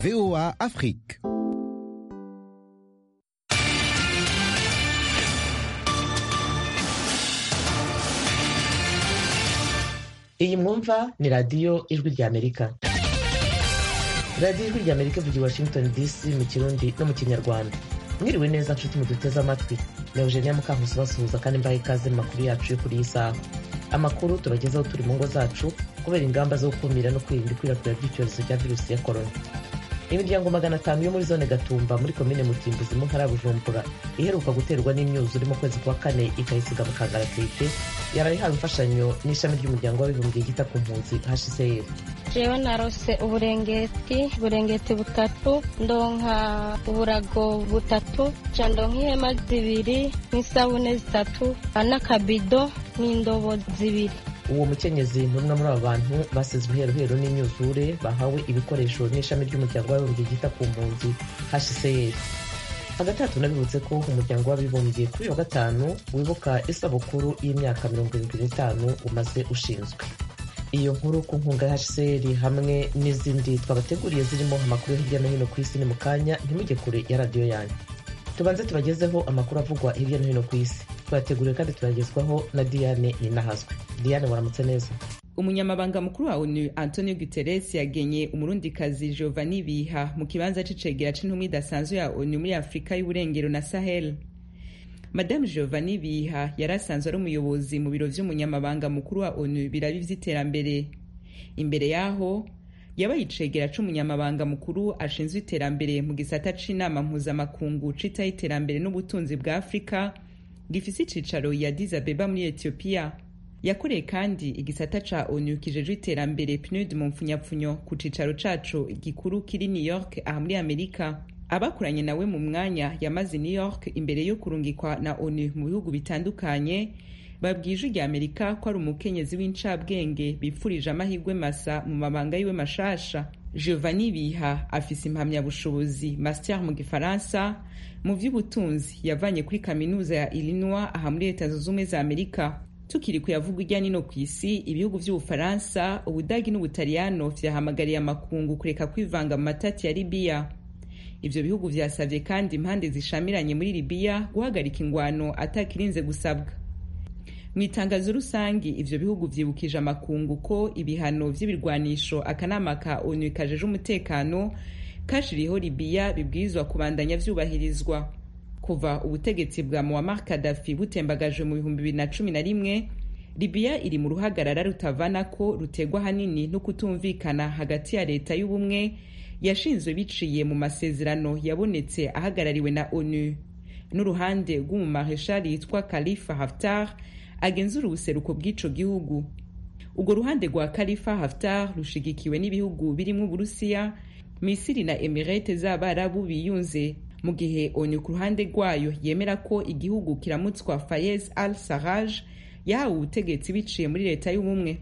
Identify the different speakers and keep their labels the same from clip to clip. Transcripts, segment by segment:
Speaker 1: VOA Afrique.
Speaker 2: iyi mwumva ni radiyo ijwi ry'amerika radiyo ijwi ry'amerika ivuga i washington dc mu kirundi no mu kinyarwanda mwiriwe neza nshuti muduteze amatwi ni eugenia mukankusi basuhuza kandi mbaye ikaze mu makuru yacu yo kuri iyi saha amakuru tubagezaho turi mu ngo zacu kubera ingamba zo gukumira no kwirinda ikwirakwira ry'icyorezo cya virusi ya korona imiryango magana atanu yo muri zone gatumba muri komine mutimbuzi mu ntara ya bujumbura iheruka guterwa n'imyuzure mu kwezi kwa kane ikayisiga mu kangaratete yaraye ihawe imfashanyo n'ishami ry'umuryango w'abibumbye ryita ku mpunzi hcr
Speaker 3: jewe narose uburengeti uburengeti butatu ndonka uburago butatu ca ndonka ihema zibiri n'isabune zitatu n'akabido n'indobo zibiri
Speaker 2: uwo mukenyezi ni umwe muri abo bantu basizwe iheruheru n'imyuzure bahawe ibikoresho n'ishami ry'umuryango w'abibumbye ryita ku mpunzi hcr hagati aha tunabibutse ko umuryango w'abibumbye kuri wa gatanu wibuka isabukuru y'imyaka mirongo irindwi n'itanu umaze ushinzwe iyo nkuru ku nkunga ya hcr hamwe n'izindi twabateguriye zirimo amakuru yo hirya no hino ku isi ni mu kanya ntimujye kure ya radiyo yanyu tubanze tubagezeho amakuru avugwa hirya no hino ku isi twateguriwe kandi turagezwaho na diane ninahazwe diane waramutse neza
Speaker 4: umunyamabanga mukuru wa onu antonio guterres yagenye umurundikazi giovanni biha mu kibanza c'icegera c'intumwa idasanzwe ya onu muri afurika y'uburengero na sahel madamu giovanni biha yari asanzwe ari umuyobozi mu biro vy'umunyamabanga mukuru wa onu biraba ivy'iterambere imbere yaho yabaye icegera c'umunyamabanga mukuru ashinzwe iterambere mu gisata c'inama mpuzamakungu citaho iterambere n'ubutunzi bwa afurika gifise icicaro ya Addis Abeba muri Ethiopia yakoreye kandi igisata ca onu kijejwe iterambere PNUD mu mpfunyapfunyo ku cicaro caco gikuru kiri New York aha muri Amerika abakoranye nawe mu mwanya yamaze New York imbere yo kurungikwa na onu mu bihugu bitandukanye babwije rya Amerika ko ari umukenyezi w'incabwenge bipfurije amahirwe masa mu mabanga yiwe mashasha Giovanni Biha afise impamyabushobozi master mu gifaransa mu vy'ubutunzi yavanye kuri kaminuza ya Illinois aha muri leta zunze ubumwe za Amerika tukiri kuyavuga irya nino ku isi ibihugu vy'ubufaransa ubudagi n'ubutaliyano vyahamagariye amakungu kureka kwivanga mu matati ya libiya ivyo bihugu vyasavye kandi impande zishamiranye muri libiya guhagarika ingwano atakirinze gusabwa mu itangazo rusangi ivyo bihugu vyibukije amakungu ko ibihano vy'ibirwanisho akanama ka onu kajeje umutekano kashiriho libiya bibwirizwa kubandanya vyubahirizwa kuva ubutegetsi bwa muammar kadafi butembagajwe mu bihumbi bibiri na cumi na rimwe libiya iri mu ruhagarara rutavana ko rutegwa hanini no kutumvikana hagati ya leta y'ubumwe yashinzwe biciye mu masezerano yabonetse ahagarariwe na onu n'uruhande rw'umumareshali yitwa khalifa haftar agenzura ubuseruko bw'ico gihugu urwo ruhande rwa khalifa haftar rushigikiwe n'ibihugu birimwo uburusiya misiri na emirete z'abarabu biyunze mu gihe onu ku ruhande rwayo yemera ko igihugu kiramutswa fayez al saraj yahawe ubutegetsi biciye muri leta y'ubumwe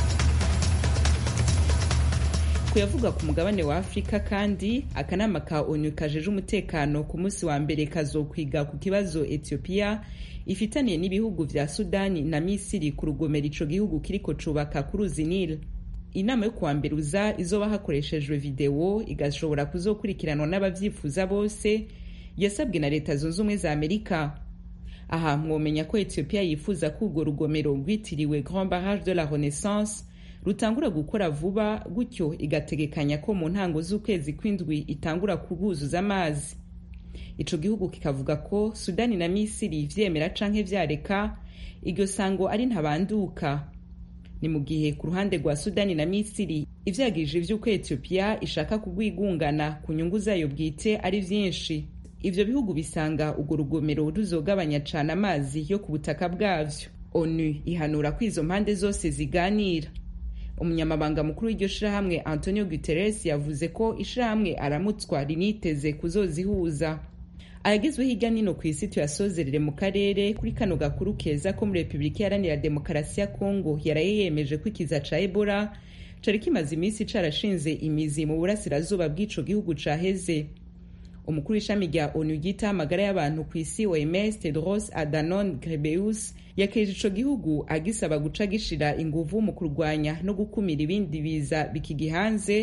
Speaker 4: kuyavuga ku mugabane wa afurika kandi akanama ka onu kajeje umutekano ku munsi wa mbere kazokwiga ku kibazo etiyopiya ifitaniye n'ibihugu vya sudani na misiri ku rugomero ico gihugu kiriko cubaka ku ruzi nile inama yo kuwa mbere uza izoba hakoreshejwe videwo igashobora kuzokurikiranwa n'abavyifuza bose yasabwe na leta zunze ubumwe za amerika aha mwomenya ko ethiopia yifuza ko urwo rugomero rwitiriwe grand barrage de la renaissance rutangura gukora vuba gutyo igategekanya ko mu ntango z'ukwezi kw'indwi itangura kuguzuza amazi ico gihugu kikavuga ko sudani na misiri vyemera canke vyareka iryo sango ari ntabanduka ni mu gihe ku ruhande rwa sudani na misiri ivyagirije vy'uko etiyopiya ishaka kugwigungana ku nyungu zayo bwite ari vyinshi ivyo bihugu bisanga urwo rugomero ruzogabanya cane amazi yo ku butaka bwavyo onu ihanura ko izo mpande zose ziganira umunyamabanga mukuru w'iryo shirahamwe antonio guterres yavuze ko ishirahamwe aramutswa riniteze kuzozihuza ayagezweho hirya nino ku isi tuyasozerere mu karere kuri kano gakuru keza ko muri repubulika iharanira demokarasi ya kongo yaraye yemeje ko ikiza ca ebola cari kimaze iminsi carashinze imizi mu burasirazuba bw'ico gihugu caheze umukuru w'ishami rya onu ryita amagara y'abantu ku isi oms tedros adhanom ghebreyesus yakeje ico gihugu agisaba guca gishira inguvu mu kurwanya no gukumira ibindi biza bikigihanze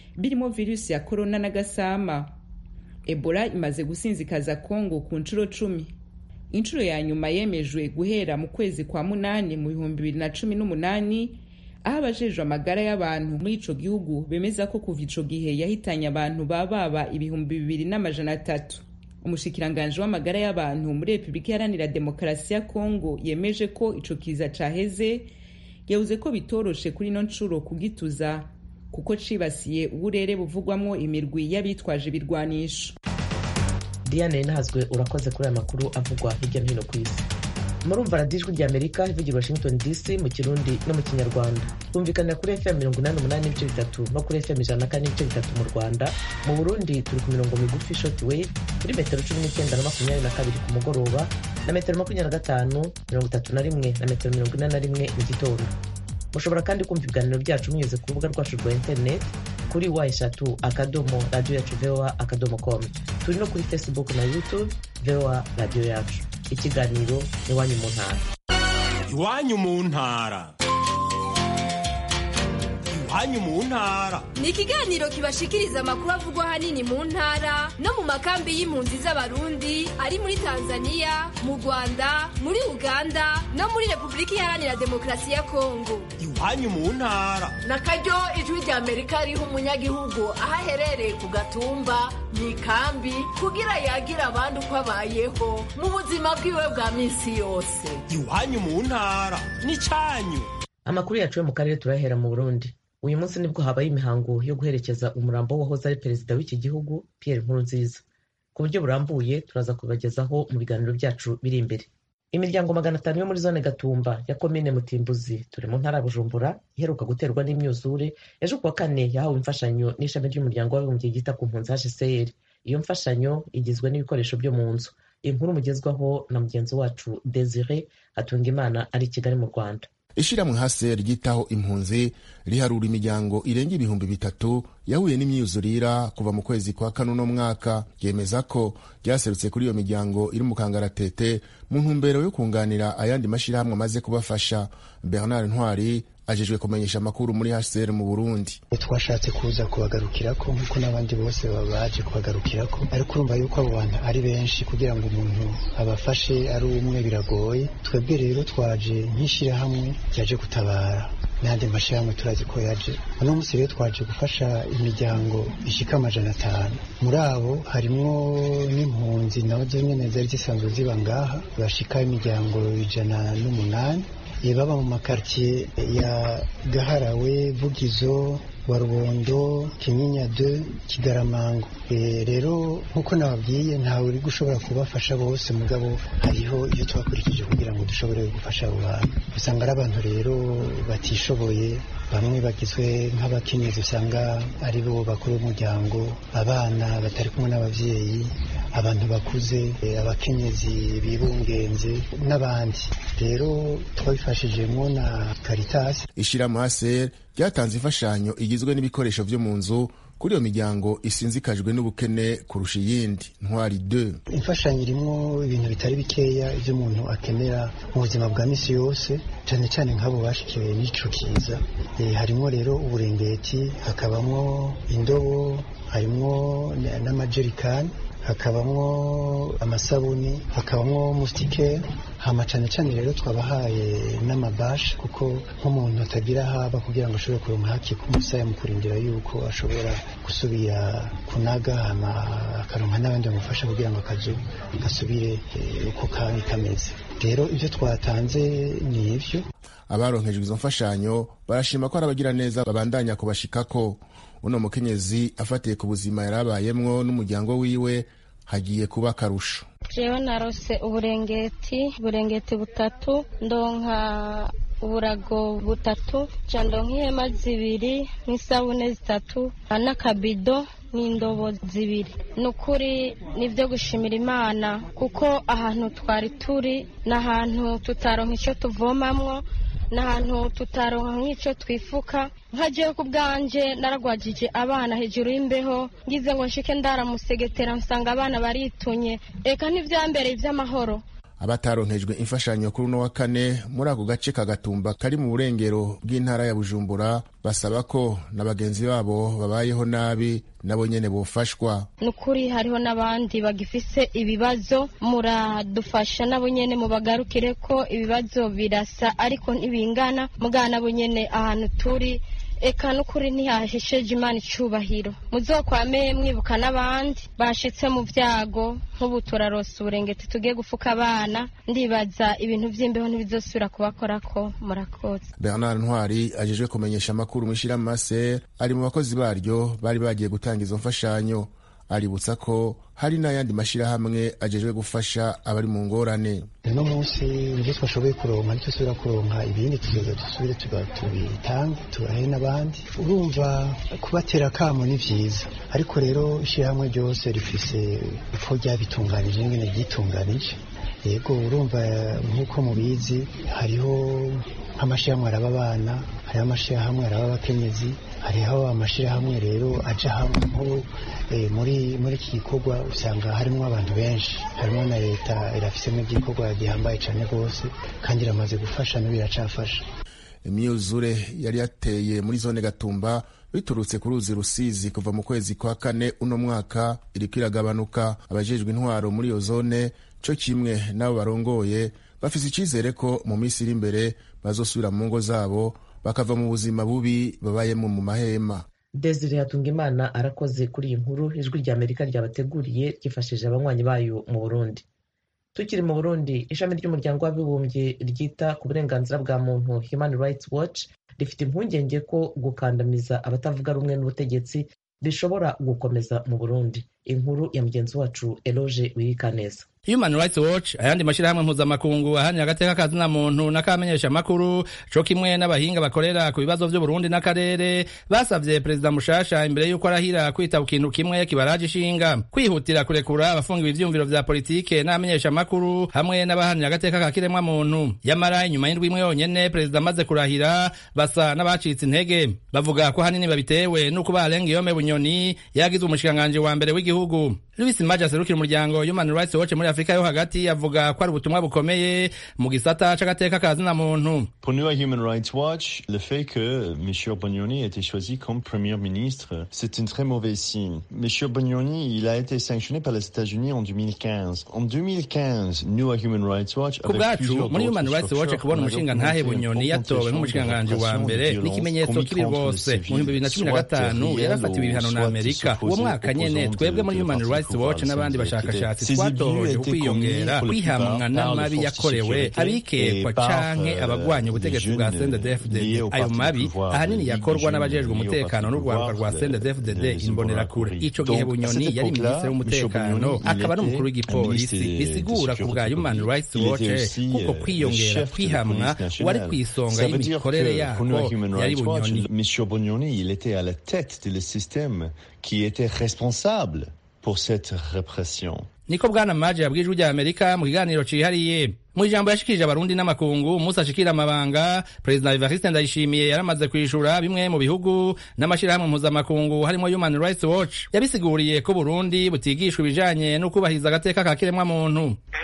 Speaker 4: birimo virusi ya korona n'agasama ebola imaze gusinzikaza kongo ku nshuro cumi inshuro ya nyuma yemejwe guhera mu kwezi kwa munani mu bihumbi bibiri na cumi n'umunani aho abajejwe amagara y'abantu muri ico gihugu bemeza ko kuva ico gihe yahitanye abantu bababa ibihumbi bibiri n'amajana atatu umushikiranganji w'amagara y'abantu muri repubulika iharanira demokarasi ya kongo yemeje ko ico kiza caheze yavuze ko bitoroshe kuri ino nshuro kugituza kuko cibasiye uburere buvugwamwo imirwi y'abitwaje ibirwanisho
Speaker 2: diane ntazwe urakoze kuri aya makuru avugwa hirya no hino ku isi murumva radiyo ijwi ry'amerika ivugira washington dc mu kirundi no mu kinyarwanda twumvikanira kuri fm mirongo inani umunani n'ibice bitatu no kuri fm ijana na kane n'ibice bitatu mu rwanda mu burundi turi ku mirongo migufi short wave kuri metero cumi n'icyenda na makumyabiri na kabiri ku mugoroba na metero makumyabiri na gatanu mirongo itatu na rimwe na metero mirongo ine na rimwe mu gitondo mushobora kandi kumva ibiganiro byacu munyuze ku rubuga rwacu rwa interineti kuri wa eshatu akadomo radiyo yacu voa akadomo com turi no kuri facebook na youtube voa radiyo yacu ikiganiro iwanyu mu ntara
Speaker 1: iwanyu mu ntara iwanyu mu ntara
Speaker 5: ni ikiganiro kibashikiriza amakuru avugwa ahanini mu ntara no mu makambi y'impunzi z'abarundi ari muri tanzania mu rwanda muri uganda no muri repubulika iharanira demokarasi ya kongo
Speaker 1: iwanyu mu ntara
Speaker 6: na karyo ijwi rya amerika riha umunyagihugu aho aherereye ku gatumba mu ikambi kugira yagire abandi uko abayeho mu buzima bwiwe bwa minsi yose
Speaker 1: iwanyu mu ntara n'icyanyu
Speaker 2: amakuru yacu yo mu karere turahera mu burundi uyu munsi nibwo habaye imihango yo guherekeza umurambo w'uwahoze ari perezida w'iki gihugu pierre nkurunziza ku buryo burambuye turaza kubagezaho mu biganiro byacu biri imbere imiryango magana atanu yo muri zone gatumba ya komine mutimbuzi turi mu ntara ya bujumbura iheruka guterwa n'imyuzure ejo kuwa kane yahawe imfashanyo n'ishami ry'umuryango w'abibumbye ryita ku mpunzi hcr iyo mfashanyo igizwe n'ibikoresho byo mu nzu inkuru mugezwaho na mugenzi wacu desire hatungimana ari i kigali mu rwanda
Speaker 7: ishyirahamwe hase ryitaho impunzi riharura imiryango irenga ibihumbi bitatu yahuye n'imyuzurira kuva mu kwezi kwa kane uno mwaka ryemeza ko ryaserutse kuri iyo miryango iri mu kangaratete mu ntumbero yo kunganira ayandi mashyirahamwe amaze kubafasha bernard ntwari ajejwe kumenyesha amakuru muri hcr mu burundi
Speaker 8: twashatse kuza kubagarukirako nk'uko n'abandi bose baje kubagarukirako ariko urumva yuko abo bantu ari benshi kugira ngo umuntu abafashe ari umwe biragoye twebwe rero twaje nk'ishyirahamwe ryaje gutabara n'andi mashyirahamwe turazi ko yaje uno munsi rero twaje gufasha imiryango ishika amajana atanu muri abo harimwo n'impunzi nazo nyene zari zisanzwe ziba ngaha bashika imiryango ijana n'umunani baba mu makartier ya gaharawe vugizo wa rubondo kinyinya de kigaramango e, rero nk'uko nababwiye ntawe uri gushobora kubafasha bose mugabo hariho iyo twakurikije kugira ngo dushobore gufasha abo bantu usanga ari abantu rero batishoboye bamwe bagizwe nk'abakenyezi usanga ari bo bakuru b'umuryango abana batari kumwe n'ababyeyi abantu bakuze abakenyezi bibungenze n'abandi rero twabifashijemo na karitasi
Speaker 7: ishyirahamwe hcr ryatanze imfashanyo igizwe n'ibikoresho byo mu nzu kuri iyo miryango isinzikajwe n'ubukene kurusha iyindi ntwari de
Speaker 8: imfashanyo irimo ibintu bitari bikeya ibyo umuntu akenera mu buzima bwa misi yose cyane cyane nk'abo bashikiwe n'ico kiza e, harimo rero uburengeti hakabamo indobo harimo n'amajerikani hakabamwo amasabuni hakabamwo musitike hama cane cane rero twabahaye n'amabashi kuko nk'umuntu atagira haba kugira ngo ashobore kuronka haki k'umusaya mu kurindira yuko ashobora gusubira kunaga hama akaronka n'abandi bamufasha kugira ngo akazu gasubire uko kari kameze rero ibyo twatanze ni ivyo
Speaker 7: abaronkejwe izo mfashanyo barashima ko ari abagira neza babandanya kubashikako uno mukenyezi afatiye ku buzima yari abayemwo n'umuryango wiwe hagiye kuba akarusho
Speaker 3: jewe narose uburengeti uburengeti butatu ndonka uburago butatu ca ndonka ihema zibiri n'isabune zitatu n'akabido n'indobo zibiri ni ukuri nibyo gushimira imana kuko ahantu twari turi ni ahantu tutaronka icyo tuvomamwo ni ahantu tutaronka nk'icyo twifuka nkagiye ku bwanjye naragwajije abana hejuru y'imbeho ngize ngo nshike ndaramusegetera nsanga abana baritunye reka ntibyambereye iby'amahoro
Speaker 7: abataronkejwe imfashanyo kuri uno wa kane muri ako gace ka gatumba kari mu burengero bw'intara ya bujumbura basaba ko na bagenzi babo babayeho nabi nabo nyene bofashwa
Speaker 3: ni ukuri hariho n'abandi bagifise ibibazo muradufasha nabo nyene mubagarukire ko ibibazo birasa ariko ntibingana mugana nabo nyene ahantu turi eka n'ukuri ntihahesheje imana icubahiro muzokwame mwibuka n'abandi bashitse mu vyago nk'ubu turarosa uburengeti tugiye gufuka abana ndibaza ibintu vy'imbeho ntibizosubira kubakorako murakoze
Speaker 7: bernard ntwari ajejwe kumenyesha amakuru mw'ishirahamase ari mu bakozi baryo bari bagiye gutanga izo mfashanyo aributsa ko hari n'ayandi mashyirahamwe ajejwe gufasha abari mu ngorane
Speaker 8: uno munsi ibyo twashoboye kuronka nicyo tubira kuronka ibindi tuzoza dusubire tubitange tubahe n'abandi urumva kubatera akamo ni vyiza ariko rero ishyirahamwe ryose rifise uko ryabitunganije ingene ryitunganije yego urumva nk'uko mubizi hariho nk'amashyirahamwe araba abana hariho amashyirahamwe araba abakenyezi hariho amashyirahamwe rero aja hamwe nko muri muri iki gikorwa usanga harimo abantu benshi harimo na leta irafisemo igikorwa gihambaye cyane rwose kandi iramaze gufasha n'ubu iracafasha
Speaker 7: imyuzure yari yateye muri zone gatumba biturutse ku ruzi rusizi kuva mu kwezi kwa kane uno mwaka iriko iragabanuka abajejwe intwaro muri iyo zone co kimwe n'abo barongoye bafise icizere ko mu minsi iri imbere bazosubira mu ngo zabo bakava mu buzima bubi babayemo mu mahema
Speaker 2: desire hatungimana arakoze kuri iyi nkuru ijwi rya amerika ryabateguriye ryifashishije abanywanyi bayo mu burundi tukiri mu burundi ishami ry'umuryango w'abibumbye ryita ku burenganzira bwa muntu human rights watch rifite impungenge ko gukandamiza abatavuga rumwe n'ubutegetsi bishobora gukomeza mu burundi inkuru ya mugenzi wacu eloge wiyikaneza
Speaker 9: Human Rights Watch ayandi mashirahamwe mpuzamakungu ahanira agateka kazina muntu n'akamenyesha amakuru co kimwe n'abahinga bakorera ku bibazo vy'u Burundi n'akarere basavye perezida mushasha imbere y'uko arahira kwita ku kintu kimwe kibaraje ishinga kwihutira kurekura abafungiwe ivyumviro vya politike n'amenyesha amakuru hamwe n'abahanira agateka ka kiremwa muntu yamara inyuma y'indwi imwe yonyene perezida amaze kurahira basa n'abacitse intege bavuga ko hanini babitewe n'uko barenga iyome bunyoni yagizwe umushikiranganji wa mbere w'igihugu Louis Maja aserukira umuryango Human Rights Watch muri Afrika yo hagati avuga ko ari ubutumwa bukomeye mu gisata c'agateka ka zina muntu
Speaker 10: Pour nous à Human Rights Watch, le fait que M. Bognoni ait été choisi comme Premier ministre, c'est un très mauvais signe. M. Bognoni, il a été sanctionné par les États-Unis en 2015. En 2015, nous à Human Rights Watch,
Speaker 9: ku bwacu muri Human Rights Watch kubona umushinga ntahe bunyoni yatowe nk'umushikiranganji wa mbere ni ikimenyetso kibi rwose mu bihumbi bibiri na cumi na gatanu yarafatiwe ibihano na Amerika uwo mwaka nyene twebwe muri Human Rights Watch n'abandi bashakashatsi twatohoje ku kwiyongera kwihamwa n'amabi yakorewe abikekwa canke abagwanya ubutegetsi bwa CNDD-FDD ayo mabi ahanini yakorwa n'abajejwe umutekano n'urwaruka rwa CNDD-FDD imbonerakure ico gihe bunyoni yari minisitiri w'umutekano akaba n'umukuru w'igipolisi bisigura ku bwa Human Rights Watch kuko kwiyongera kwihamwa wari kw'isonga y'imikorere yako yari bunyoni
Speaker 10: Monsieur Bognoni, il était à la tête du système qui était responsable pour cette répression.
Speaker 9: niko bwana maje yabwiye ijwi rya amerika mu kiganiro cihariye mu ijambo yashikirije abarundi n'amakungu umunsi ashikira amabanga perezida evariste ndayishimiye yaramaze kwishura bimwe mu bihugu n'amashirahamwe mpuzamakungu harimo human rights watch yabisiguriye ko burundi butigishwa ibijanye no kubahiriza agateka ka kiremwa muntu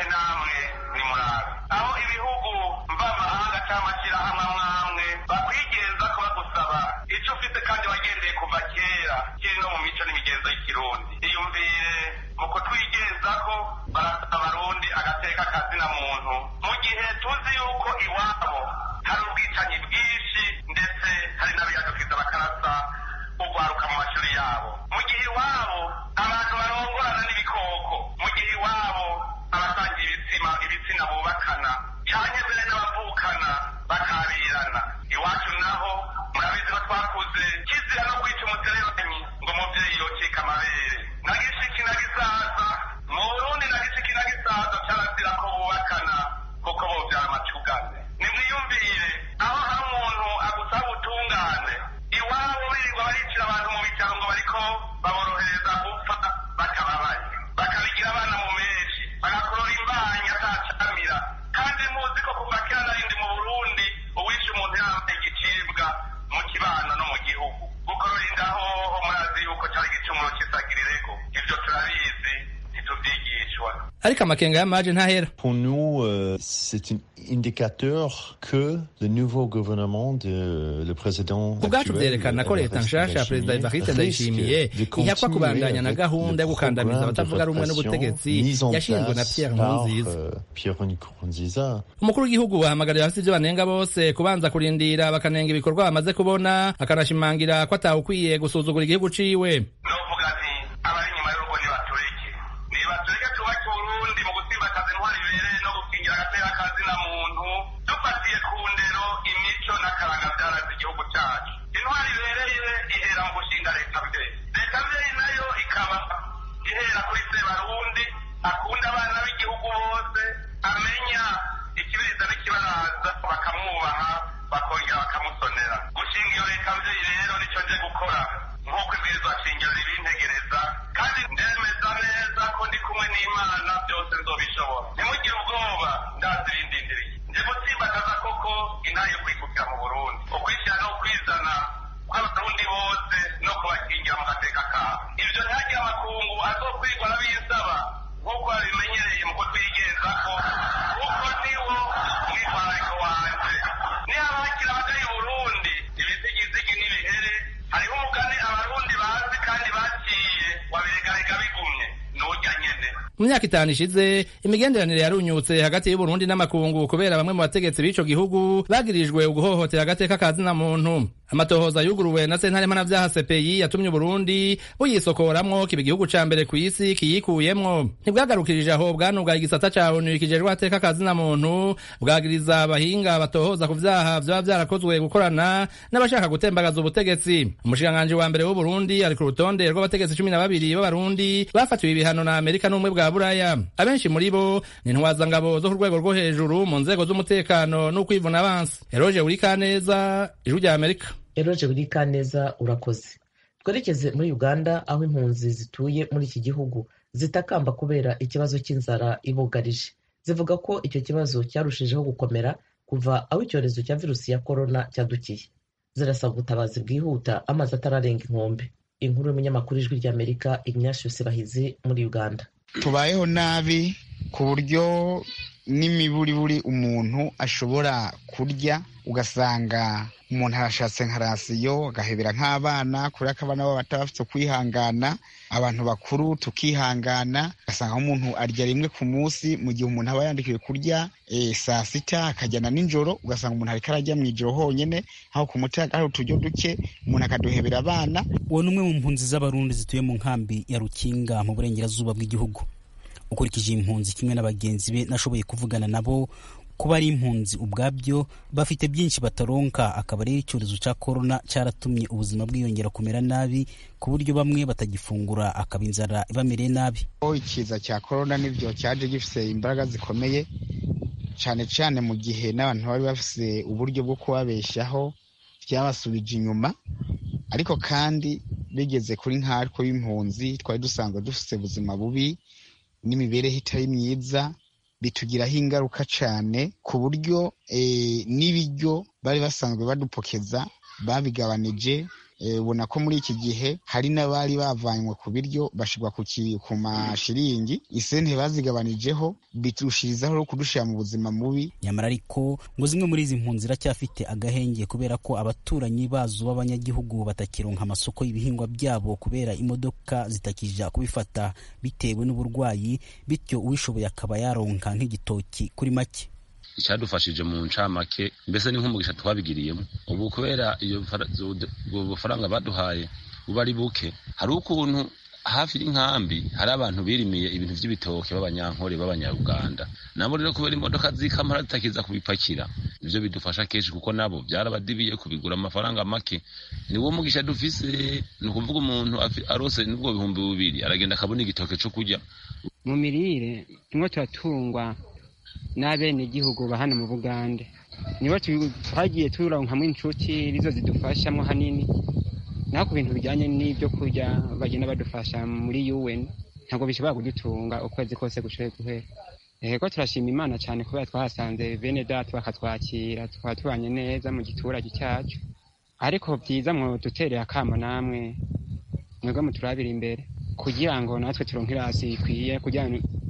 Speaker 11: aho ibihugu mvamahanga cyangwa amashyirahamwe amwe amwe bakwigenza ko bagusaba icyo ufite kandi wagendeye kuva kera kiri no mu mico n'imigenzo y'ikirundi iyumvire mu kutwigenzaho barasaba abarundi agateka kazina muntu mu gihe tuzi yuko iwabo hari ubwicanyi bwinshi ndetse hari n'abiyadukiza bakarasa ugwaruka mu mashuri yabo mu gihe iwabo abantu barongorana n'ibikoko mu gihe iwabo abasangiye ibitsina ibitsina bubakana cyane mbere n'abavukana bakabirana iwacu naho murabizi ko twakuze kizira no kwica umutereranyi ngo umubyeyi yocika amabere na gishiki na gisaza mu burundi na gishiki na gisaza cyarazira ko bubakana kuko bobyara amacugane nimwiyumvire aho hari umuntu agusaba ubutungane iwabo birirwa baricira abantu mu bitaro ngo bariko baborohereza gupfa
Speaker 9: ariko amakenga y'amaje ntahera
Speaker 10: Pour nous, euh, c'est un indicateur que le nouveau gouvernement de le président
Speaker 9: ku bwacu vyerekana ko leta nshasha ya perezida evariste ndayishimiye ihakwa kubandanya na gahunda yo gukandamiza abatavuga rumwe n'ubutegetsi yashinzwe na pierre
Speaker 10: nkurunziza
Speaker 9: umukuru w'igihugu ahamagarira abafite ivyo banenga bose kubanza kurindira bakanenga ibikorwa bamaze kubona akanashimangira ko atawukwiye gusuzugura igihugu ciwe
Speaker 11: novuga nti abari inyuma y'urugo nibatureke nibatureke twubake uburundi mu gutsimbataza intwari bibereye no gukingira agatera kazina muntu dufatiye ku ndero imico n'akaranga byaraze igihugu cyacu intwari ibereye ihera mu gushinga leta mbere leta mbere nayo ikaba ihera kuri sebarundi akunda abana b'igihugu bose amenya ikibiriza n'ikibaraza bakamwubaha bakongera bakamusonera gushinga iyo leta mbyeyi rero nicyo nje gukora nk'uko ibwirizwa shingiro ribintegereza kandi ndemeza neza ko ndi kumwe n'imana byose nzobishobora ntimugire ubwoba ndazirindindiriye nje gutsimbataza koko intaye yo kwikukira mu burundi ukwishyira no kwizana kw'abarundi bose no kubakingira mu gateka kabo ibyo ntihagire amakungu azokwigwa n'abisaba nk'uko babimenyereye mu kutwigenzako kuko niwo mwitwarariko wanje niba hakiri abagari burundi ibizigizigi n'ibihere hariho umugani abarundi bazi kandi baciye wabiregarega bigumye n'urya nyene
Speaker 9: mu myaka itanu ishize imigenderanire yarunyutse hagati y'uburundi n'amakungu kubera bamwe mu bategetsi b'ico gihugu bagirijwe uguhohotera agateka ka zina muntu amatohoza yuguruwe na sentare mpanavyaha cpi yatumye uburundi buyisokoramwo kiba igihugu ca mbere kw'isi kiyikuyemwo ntibwagarukirije aho bwanubwaye igisata ca onu kijejwe agateka ka zina muntu bwagiriza abahinga batohoza ku vyaha vyoba vyarakozwe gukorana n'abashaka gutembagaza ubutegetsi umushikiranganji wa mbere w'uburundi ari ku rutonde rw'abategetsi cumi na babiri b'abarundi bafatiwe ibihano na amerika n'ubumwe bwa buraya abenshi muri bo ni intwazangabo zo ku rwego rwo hejuru mu nzego z'umutekano n'ukwivuna abansi eroje burikaneza ijwi rya amerika
Speaker 2: eroje burikaneza urakoze twerekeze muri uganda aho impunzi zituye muri iki gihugu zitakamba kubera ikibazo cy'inzara ibugarije zivuga ko icyo kibazo cyarushijeho gukomera kuva aho icyorezo cya virusi ya korona cyadukiye zirasaba ubutabazi bwihuta amazi atararenga inkombe inkuru y'umunyamakuru ijwi ry'amerika ignatius bahizi muri uganda
Speaker 12: tubayeho nabi ku buryo n'imiburiburi umuntu ashobora kurya ugasanga umuntu arashatse nka rasiyo agahebera nk'abana kubera ko abana babo bataba bafite kwihangana abantu bakuru tukihangana ugasanga umuntu arya rimwe ku munsi mu gihe umuntu aba yandikiwe kurya saa sita akajyana nijoro ugasanga umuntu ariko arajya mu ijoro honyine aho ku muti hari uturyo duke umuntu akaduhebera abana
Speaker 13: uwo ni umwe mu mpunzi z'abarundi zituye mu nkambi ya rukinga mu burengerazuba bw'igihugu ukurikije impunzi kimwe na bagenzi be nashoboye kuvugana nabo kuba ari impunzi ubwabyo bafite byinshi bataronka akaba rero icyorezo cya korona cyaratumye ubuzima bwiyongera kumera nabi ku buryo bamwe batagifungura akaba inzara ibamereye nabi
Speaker 12: ikiza cya korona nibyo cyaje gifite imbaraga zikomeye cyane cyane mu gihe n'abantu bari bafite uburyo bwo kubabeshyaho byabasubije inyuma ariko kandi bigeze kuri nkatwe b'impunzi twari dusanzwe dufite ubuzima bubi n'imibereho itari myiza bitugiraho ingaruka cyane ku buryo n'ibiryo bari basanzwe badupokeza babigabanije ubona ko muri iki gihe hari n'abari bavanywe ku biryo bashyirwa ku mashiringi isente bazigabanijeho biturushirizaho kudushyira mu buzima mubi
Speaker 13: nyamara ariko ngo zimwe muri izi mpunzi ziracyafite agahenge kubera ko abaturanyi bazo b'abanyagihugu batakironka amasoko y'ibihingwa byabo kubera imodoka zitakija kubifata bitewe n'uburwayi bityo uwishoboye akaba yaronka nk'igitoki kuri make
Speaker 14: icyadufashije mu ncamake mbese ni nk'umugisha twabigiriyemo ubu kubera iyo bufaranga baduhaye buba ari buke hari ukuntu hafi y'inkambi hari abantu birimiye ibintu by'ibitoke b'abanyankore b'abanyaruganda nabo rero kubera imodoka z'ikamara zitakiza kubipakira nibyo bidufasha kenshi kuko nabo byarabadibiye kubigura amafaranga make ni wo mugisha dufise ni ukuvuga umuntu arose n'ubwo bihumbi bibiri aragenda akabona igitoke cyo kurya
Speaker 15: mu mirire tumwe turatungwa n'abenegihugu ba hano mu bugande nibo twagiye turonkamwo inshuti nizo zidufashamo hanini naho ku bintu bijyanye n'ibyo kurya bagenda badufasha muri un ntabwo bishobora kudutunga ukwezi kose gushoboye guhera rero turashima imana cyane kubera twahasanze bene data bakatwakira tukaba tubanye neza mu giturage cyacu ariko byiza mwo dutereye akamo namwe mwebwe muturabira imbere kugira ngo natwe turonke irasi ikwiye kugira ngo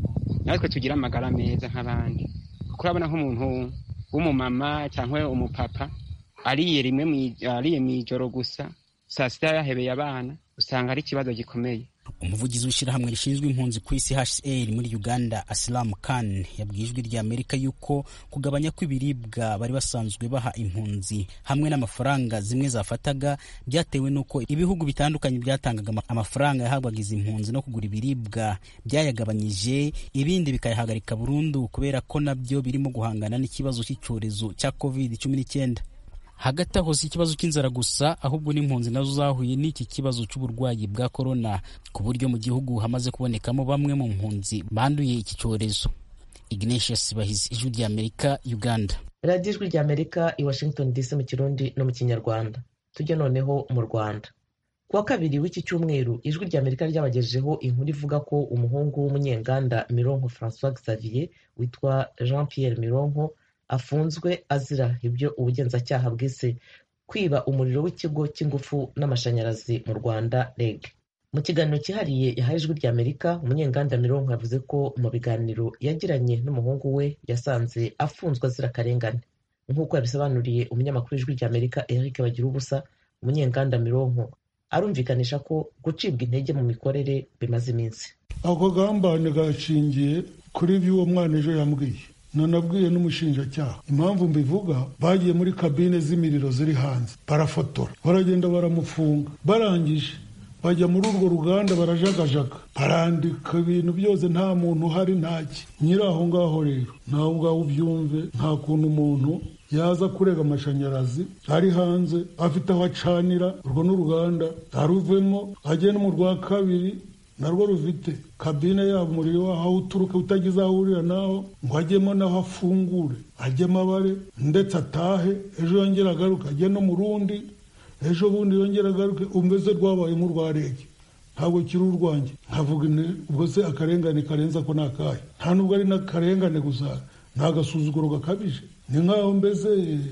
Speaker 15: natwe tugire amagara meza nk'abandi kuko urabona nk'umuntu w'umumama cyangwa umupapa ariye rimwe ariye mu ijoro gusa saa sita yahebeye abana usanga ari ikibazo gikomeye
Speaker 13: umuvugizi w'ishyirahamwe rishinzwe impunzi ku isi hcr muri uganda asilam khan yabwiye ijwi rya amerika yuko kugabanya kw'ibiribwa bari basanzwe baha impunzi hamwe n'amafaranga zimwe zafataga byatewe n'uko ibihugu bitandukanye byatangaga amafaranga yahabwaga izi mpunzi no kugura ibiribwa byayagabanyije ibindi bikayahagarika burundu kubera ko nabyo birimo guhangana n'ikibazo cy'icyorezo cya covid cumi n'icyenda hagati aho si ikibazo cy'inzara gusa ahubwo n'impunzi nazo zahuye n'iki kibazo cy'uburwayi bwa korona ku buryo mu gihugu hamaze kubonekamo bamwe mu mpunzi banduye iki cyorezo ignatius bahizi ijwi rya amerika uganda
Speaker 2: radiyo ijwi rya amerika i washington dc mu kirundi no mu kinyarwanda tujye noneho mu rwanda kuwa kabiri w'iki cyumweru ijwi rya amerika ryabagejejeho inkuru ivuga ko umuhungu w'umunyenganda mironko francois xavier witwa jean pierre mironko afunzwe azira ibyo ubugenzacyaha bwise kwiba umuriro w'ikigo cy'ingufu n'amashanyarazi mu rwanda reg mu kiganiro cyihariye yahaye ijwi rya amerika umunyenganda mironko yavuze ko mu biganiro yagiranye n'umuhungu we yasanze afunzwe azira akarengane nk'uko yabisobanuriye umunyamakuru w'ijwi rya amerika eric bagira ubusa umunyenganda mironko arumvikanisha ko gucibwa intege mu mikorere bimaze iminsi
Speaker 16: ako gambane gashingiye kuri ibyo uwo mwana ejo yambwiye nanabwiye n'umushinjacyaha impamvu mbivuga bagiye muri kabine z'imiriro ziri hanze barafotora baragenda baramufunga barangije bajya muri urwo ruganda barajagajaga barandika ibintu byose nta muntu uhari ntaki nyiri aho ngaho rero nawe ubwawe ubyumve nta kuntu umuntu yaza kurega amashanyarazi ari hanze afite aho acanira urwo n'uruganda aruvemo ajye no mu rwa kabiri narwo rufite kabine yabo umuriro waho aho uturuka utagize aho uhurira naho ngo ajyemo naho afungure ajyemo abare ndetse atahe ejo yongera agaruke ajye no mu rundi ejo bundi yongera agaruke umeze rwabaye nk'urwa rege ntabwo kiri urwanjye nkavuga ubwo se akarengane karenze ko ni akahe nta nubwo ari n'akarengane gusa ni agasuzuguro gakabije ni nk'aho mbese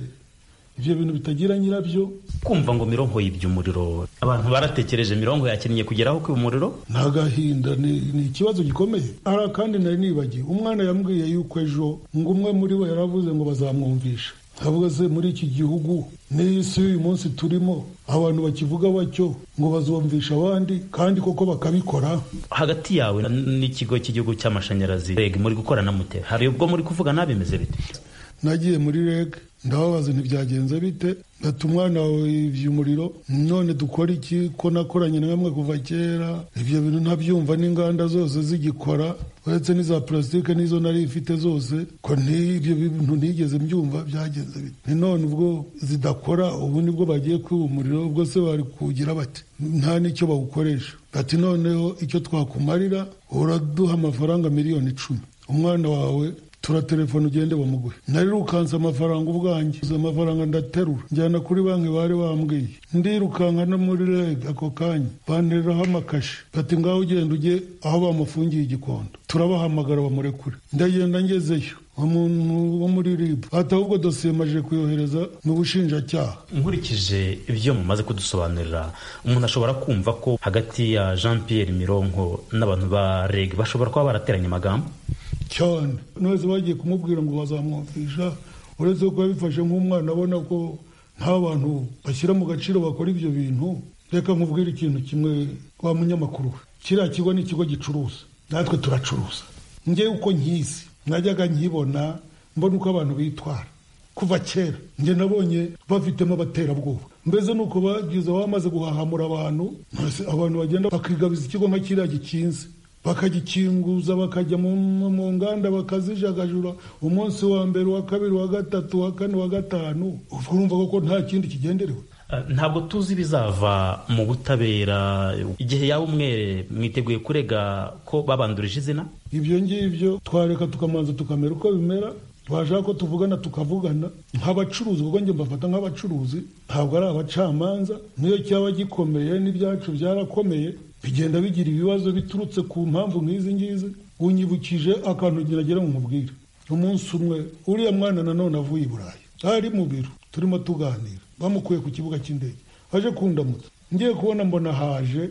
Speaker 16: ibyo bintu bitagira nyirabyo
Speaker 17: kumva ngo mirongo yibye umuriro abantu baratekereje mirongo yakinnye kugeraho kwiba umuriro
Speaker 16: ni agahinda ni ikibazo gikomeye hari akandi nari nibagiwe umwana yambwiye yuko ejo ngo umwe muri bo yaravuze ngo bazamwumvisha avuga se muri iki gihugu n'iyi si y'uyu munsi turimo abantu bakivuga batyo ngo bazumvisha abandi kandi koko bakabikora
Speaker 17: hagati yawe n'ikigo cy'igihugu cy'amashanyarazi reg muri gukorana mute hari ubwo muri kuvuga nabimeze bite
Speaker 16: nagiye muri reg ndababaza ntibyagenze bite ati umwana wawe yibye umuriro none dukora iki ko nakoranye na bamwe kuva kera ibyo bintu ntabyumva n'inganda zose zigikora uretse n'iza purasitike n'izo nari ifite zose ko ibyo bintu ntigeze mbyumva byagenze bite ni none ubwo zidakora ubu nibwo bagiye kwiba umuriro ubwo se bari kuwugira bati nta n'icyo bawukoresha ati noneho icyo twakumarira uraduha amafaranga miliyoni icumi umwana wawe turatelefone ugende bamuguhe narirukanse amafaranga ubwanjye amafaranga ndaterura njyana kuri banki bari bambwiye ndirukanka no muri reg ako kanya bantereraho amakashi bati ngaho ugenda ujye aho bamufungiye igikondo turabahamagara bamurekure ndagenda ngezeyo umuntu wo muri rib ati ahubwo dosiye maje kuyohereza mu bushinjacyaha
Speaker 17: nkurikije ibyo mumaze kudusobanurira umuntu ashobora kumva ko hagati ya jean pierre mironko n'abantu ba reg bashobora kuba barateranye amagambo
Speaker 16: cyane nose bagiye kumubwira ngo bazamwumvisha uretse ko yabifashe nk'umwana abona ko nta bantu bashyira mu gaciro bakora ibyo bintu reka nkubwire ikintu kimwe wa munyamakuru we kiriya kigo ni ikigo gicuruza natwe turacuruza njye uko nkizi najyaga nkibona mbona uko abantu bitwara kuva kera njye nabonye bafitemo abaterabwoba mbese nuko bagize bamaze guhahamura abantu abantu bagenda bakigabiza ikigo nka kiriya gikinze bakagikinguza bakajya mu nganda bakazijagajura umunsi wa mbere wa kabiri wa gatatu wa kane wa gatanu urumva koko nta kindi kigenderewe
Speaker 17: ntabwo tuzi ibizava mu butabera igihe yaba umwere mwiteguye kurega ko babandurije izina
Speaker 16: ibyo ngibyo twareka tukamanza tukamera uko bimera twashaka ko tuvugana tukavugana nk'abacuruzi kuko njye mbafata nk'abacuruzi ntabwo ari abacamanza niyo cyaba gikomeye n'ibyacu byarakomeye bigenda bigira ibibazo biturutse ku mpamvu nk'izi ngizi unyibukije akantu ngira ngo nkubwire umunsi umwe uriya mwana nanone avuye i burayi ari mu biro turimo tuganira bamukuye ku kibuga cy'indege aje kundamutsa ngiye kubona mbona haje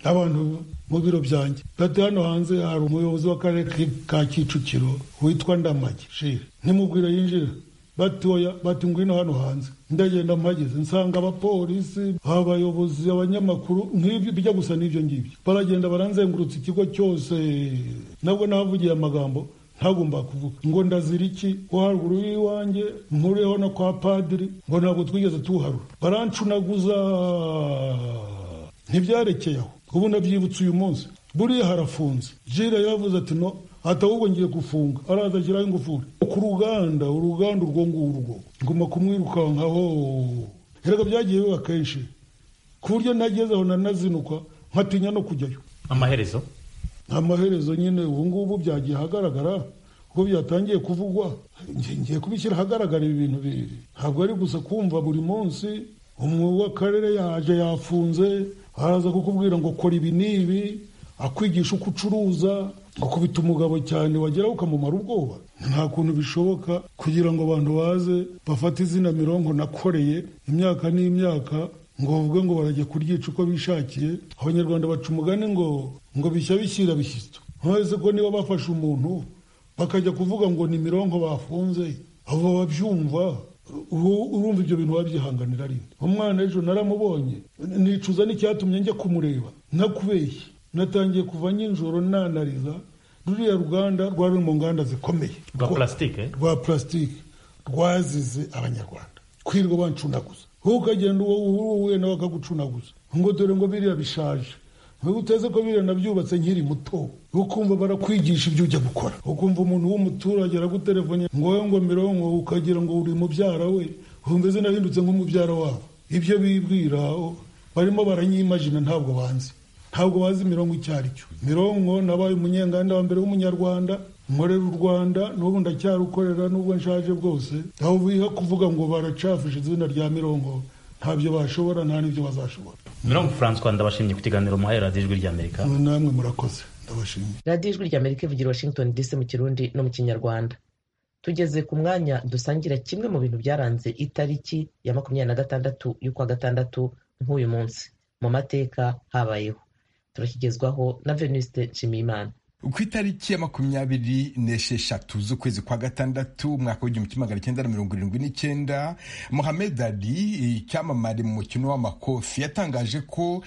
Speaker 16: abantu mu biro byanjye bati hano hanze hari umuyobozi w'akarere ka kicukiro witwa ndamage shire ntimubwire yinjira bati oya bati ngwino hano hanze ndagenda mpageze nsanga abapolisi abayobozi abanyamakuru nk'ibyo bijya gusa n'ibyo ngibyo baragenda baranzengurutsa ikigo cyose nabwo nahavugiye amagambo ntagomba kuvuga ngo ndazira iki ko haruguru y'iwanjye nkuriyeho no kwa padiri ngo ntabwo twigeze tuharura barancunaguza ntibyarekeye aho ubu nabyibutse uyu munsi buriya harafunze jire yaravuze ati no ati ahubwo ngiye gufunga araza ashyiraho ingufuri ku ruganda uruganda urwo ngurwo nguma kumwirukankaho erega byagiye biba kenshi ku buryo ntageze aho nanazinukwa nkatinya no kujyayo
Speaker 17: amaherezo
Speaker 16: amaherezo nyine ubu ngubu byagiye ahagaragara kuko byatangiye kuvugwa ngiye kubishyira ahagaragara ibi bintu bibiri ntabwo ari gusa kumva buri munsi umwe w'akarere yaje yafunze araza kukubwira ngo kora ibi n'ibi akwigisha uko ucuruza gukubita umugabo cyane wageraho ukamumara ubwoba nta kuntu bishoboka kugira ngo abantu baze bafate izina mirongo nakoreye imyaka n'imyaka ngo bavuge ngo barajya kuryica uko bishakiye abanyarwanda baca umugani ngo ngo bishya bishyira bishyitso ntuzi ko niba bafashe umuntu bakajya kuvuga ngo ni mirongo bafunze abo babyumva urumva ibyo bintu wabyihanganira ari umwana ejo naramubonye nicuza n'icyatumye njya kumureba ntakubeshye natangiye kuva nijoro nanariza ruriya ruganda rwari mu nganda zikomeye
Speaker 17: rwa plastique
Speaker 16: rwa plastique rwazize abanyarwanda kwirirwa bancunaguza wowe ukagenda uwo uhuye nawe akagucunaguza ngo dore ngo biriya bishaje wowe uteze ko biriya nabyubatse nkiri muto ukumva barakwigisha ibyo ujya gukora ukumva umuntu w'umuturage aragutelefone ngo wowe ngo mirongo ukagira ngo uri mubyara we wumva izina hindutse nk'umubyara wabo ibyo bibwira barimo baranyimajina ntabwo banzi ntabwo bazi mirongo icyo ari cyo mirongo nabaye umunyenganda wa mbere w'umunyarwanda nkorera u rwanda n'ubu ndacyarukorera n'ubwo nshaje bwose aho biha kuvuga ngo baracafishe izina rya mirongo ntabyo bashobora nta n'ibyo bazashobora
Speaker 17: mirongo francois ndabashimye ku kiganiro muhaye radiyo ijwi ry'amerika
Speaker 16: namwe murakoze ndabashimiye
Speaker 2: radiyo ijwi ry'amerika ivugira washington dc mu kirundi no mu kinyarwanda tugeze ku mwanya dusangira kimwe mu bintu byaranze itariki ya makumyabiri na gatandatu y'ukwa gatandatu nk'uyu munsi mu mateka habayeho turakigezwaho na venuste nshimiyimana
Speaker 18: ku itariki ya makumyabiri n'esheshatu z'ukwezi kwa gatandatu umwaka w'igihumbi kimwe magana cyenda na mirongo irindwi n'icyenda mohamed ali icyamamare mu mukino w'amakofi yatangaje ko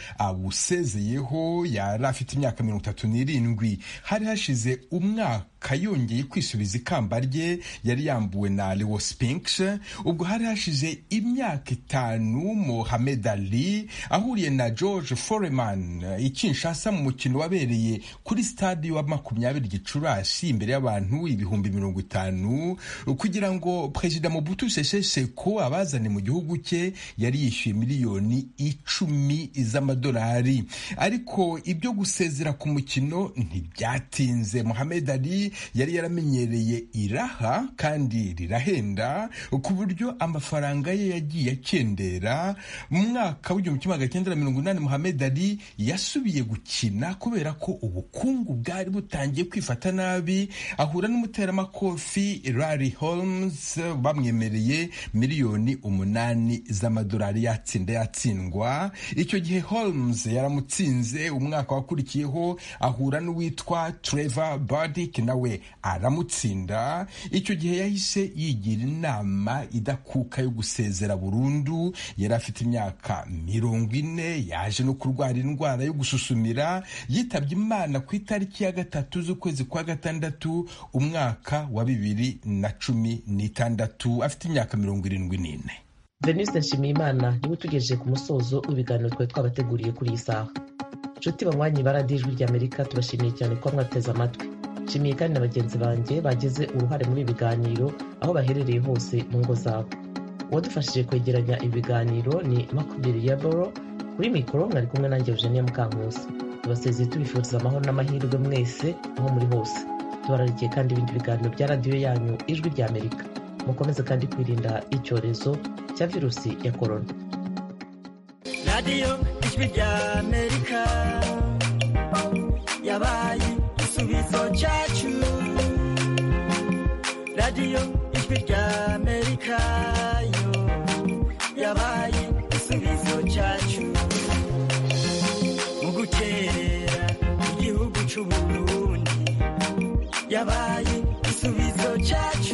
Speaker 18: awusezeyeho yari afite imyaka mirongo itatu n'irindwi hari hashize umwaka yongeye kwisubiza ikamba rye yari yambuwe na leo spinks ubwo hari hashize imyaka itanu mohamed ali ahuriye na george foreman i kinshasa mu mukino wabereye kuri stade wa makumyabiri gicurasi imbere y'abantu ibihumbi mirongo itanu kugira ngo perezida mobutu sese seko abazane mu gihugu cye yari yishyuye miliyoni icumi z'amadolari ariko ibyo gusezera ku mukino ntibyatinze mohamed ali yari yaramenyereye iraha kandi rirahenda ku buryo amafaranga ye yagiye akendera mu mwaka w'igihumbi kimwe magana cyenda na mirongo inani mohamed ali yasubiye gukina kubera ko ubukungu bwari butangiye kwifata nabi ahura n'umuteramakofi Larry Holmes bamwemereye miliyoni umunani z'amadolari yatsinda yatsindwa icyo gihe Holmes yaramutsinze umwaka wakurikiyeho ahura n'uwitwa Trevor Burdick nawe aramutsinda icyo gihe yahise yigira inama idakuka yo gusezera burundu yari afite imyaka mirongo ine yaje no kurwara indwara yo gususumira yitabye imana ku itariki ya gatatu z'ukwezi kwa gatandatu umwaka wa bibiri na cumi n'itandatu afite imyaka mirongo irindwi n'ine
Speaker 2: veniste nshimiyimana niwe utugejeje ku musozo w'ibiganiro twari twabateguriye kuri iyi saha nshuti banywanyi ba radiyo ijwi ry'amerika tubashimiye cyane kuba mwateze amatwi nshimiye kandi na bagenzi banjye bagize uruhare muri ibi biganiro aho baherereye hose mu ngo zabo uwadufashije kwegeranya ibi biganiro ni makubiri ya boro kuri mikoro mwari kumwe nanjye eugenia mukankusi tubasezeye tubifuriza amahoro n'amahirwe mwese aho muri hose tubararikiye kandi ibindi biganiro bya radiyo yanyu ijwi ry'amerika mukomeze kandi kwirinda icyorezo cya virusi ya korona
Speaker 19: radiyo ijwi ry'amerika yabaye igisubizo cyacu radiyo ijwi ry'amerika yo yabaye igisubizo cyacu mu gutera c'uburundi yabaye igisubizo cacu